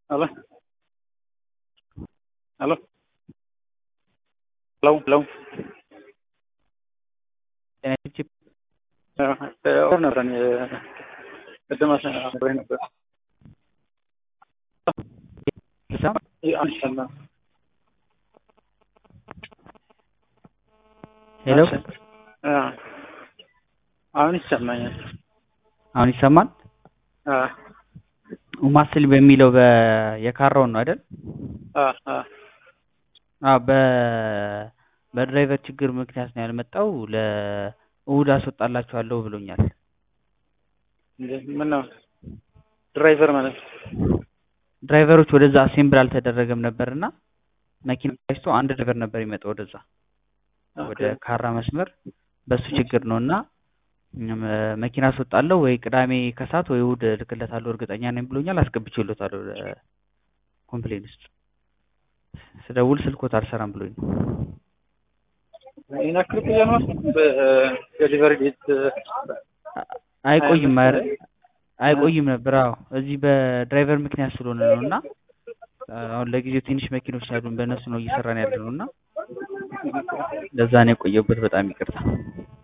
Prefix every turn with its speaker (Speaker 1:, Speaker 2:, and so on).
Speaker 1: Aló. Aló. Hello, hello.
Speaker 2: ጤናችን
Speaker 1: አሁን ነበር እኔ ቅድም አብሬ ነበር።
Speaker 2: ይሰማ
Speaker 1: አሁን ይሰማል።
Speaker 2: ሄሎ
Speaker 1: አ አሁን ይሰማኛል።
Speaker 2: አሁን ይሰማል።
Speaker 1: አ
Speaker 2: ማስል በሚለው በ የካራውን ነው አይደል?
Speaker 1: አ አ
Speaker 2: አዎ በ በድራይቨር ችግር ምክንያት ነው ያልመጣው። ለእሁድ አስወጣላችኋለሁ ብሎኛል።
Speaker 1: እንዴ ምን ነው ድራይቨር ማለት
Speaker 2: ድራይቨሮች ወደዛ አሴምብል አልተደረገም ነበርና መኪና ገጭቶ አንድ ድራይቨር ነበር የሚመጣው ወደዛ ወደ ካራ መስመር በሱ ችግር ነው እና እም፣ መኪና አስወጣለሁ ወይ ቅዳሜ ከሰዓት ወይ እሁድ እልክለታለሁ እርግጠኛ ነኝ ብሎኛል። አስገብቼለታለሁ ኮምፕሌን ውስጥ ስደውል ስልኮት አልሰራም ብሎኝ ነው።
Speaker 1: ይሄን ያክል ቆየ ነው በዴሊቨሪ ዴት
Speaker 2: አይቆይም ኧረ አይቆይም ነበር። አዎ እዚህ በድራይቨር ምክንያት ስለሆነ ነው እና አሁን ለጊዜው ትንሽ መኪኖች ያሉን በእነሱ ነው እየሰራን ያለ ነው እና ለዛ ነው የቆየሁበት። በጣም ይቅርታ።